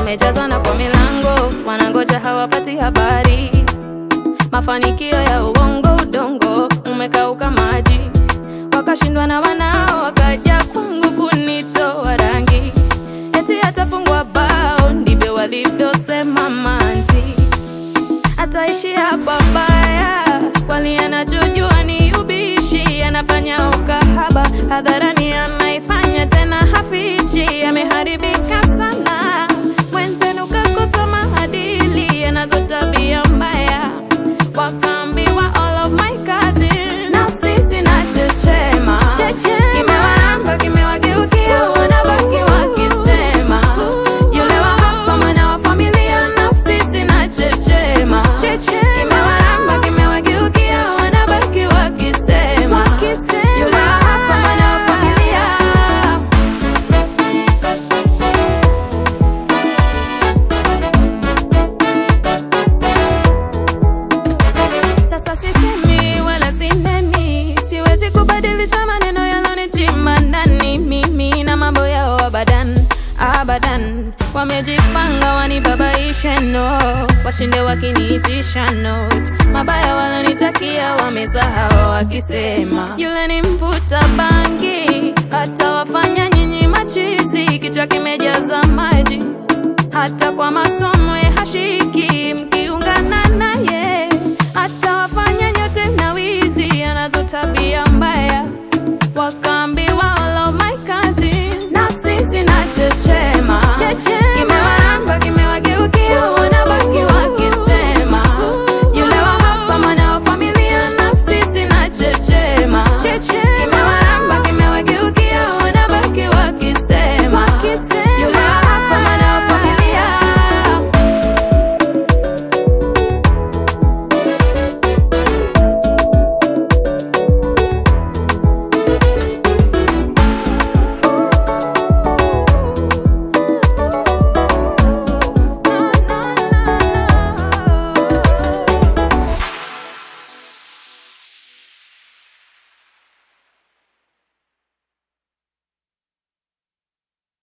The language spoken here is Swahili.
wamejazana kwa milango, wanangoja hawapati habari. Mafanikio ya uongo, udongo umekauka maji, wakashindwa na wanao, wakaja kwangu kunitoa rangi, eti atafungwa bao, ndivyo walivyosema manti ataishi hapa baya, kwani anachojua ni ubishi, anafanya ukahaba hadharani, anaifanya tena hafichi, ameharibika sana. Mwenzenu kakosa maadili, anazo tabia mbaya, wakaambiwa all of my cousins, nafsi zinachechema, kimewaramba kimewageukia, wanabaki wakisema yule wa hapa mwana wa familia, nafsi zinachechema, kimewaramba kimewageukia, wanabaki wakisema yule wa hapa mwana wa familia. Sasa sisemi wala sineni, siwezi kubadilisha maneno yalonichima ndani. Mimi na mambo yao abadan abadan, wamejipanga wanibabaishe, no washinde wakiniitisha note. Mabaya walonitakia wamesahau, wakisema yule ni mvuta bangi, hata wafanya nyinyi machizi, kichwa kimejaza maji hata kwa masomo ya hashiki, mkiungana naye